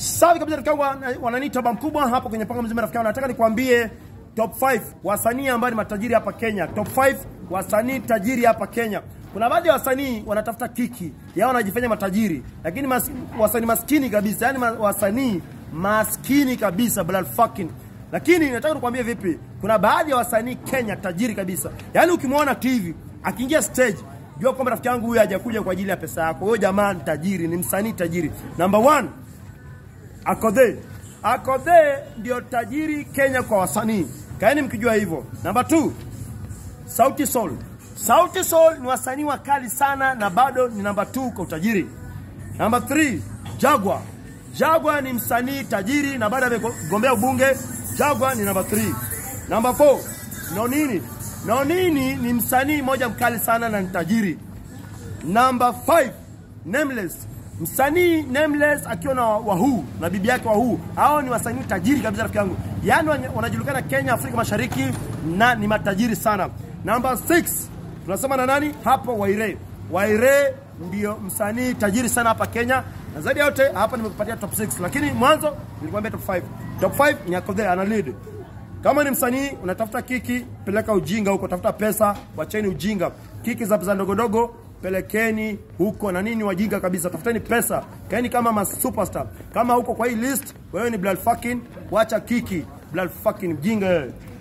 Safi kabisa rafiki yangu wana- wananiita baba mkubwa hapo kwenye panga mzima rafiki yangu. Nataka nikwambie top 5 wasanii ambao ni matajiri hapa Kenya. Top 5 wasanii tajiri hapa Kenya. Kuna baadhi ya wasanii wanatafuta kiki, yao wanajifanya matajiri, lakini mas, wasanii maskini kabisa, yani ma, wasanii maskini kabisa blood fucking. Lakini nataka nikwambie vipi, kuna baadhi ya wasanii Kenya tajiri kabisa, yaani ukimwona TV akiingia stage jua kwamba rafiki yangu huyu hajakuja kwa ajili ya pesa yako. Huyo jamaa ni tajiri, ni msanii tajiri. Number one, Akodhe. Akodhe ndio tajiri Kenya kwa wasanii. Kaeni mkijua hivyo. Namba 2, Sauti Sol. Sauti Sol ni wasanii wakali sana na bado ni namba 2 kwa utajiri. Namba 3, Jagwa. Jagwa ni msanii tajiri na bado amegombea ubunge. Jagwa ni namba 3. Namba 4, Nonini. Nonini ni msanii mmoja mkali sana na ni tajiri. Number 5 Nameless. Msanii Nameless akiwa na Wahuu na bibi yake Wahuu. Hao ni wasanii tajiri kabisa rafiki yangu. Yaani wana- wanajulikana Kenya, Afrika Mashariki na ni matajiri sana. Number 6 tunasema na nani? Hapo Waire. Waire ndio msanii tajiri sana hapa Kenya. Na zaidi ya yote hapa nimekupatia top 6 lakini mwanzo nilikwambia top 5. Top 5 ni Akodhe ana lead. Kama ni msanii unatafuta kiki, peleka ujinga huko, tafuta pesa, wacheni ujinga. Kiki za pesa ndogo ndogo pelekeni huko na nini, wajinga kabisa, tafuteni pesa, kaeni kama ma superstar. Kama huko kwa hii list, wewe ni blood fucking, wacha kiki, blood fucking mjinga wewe.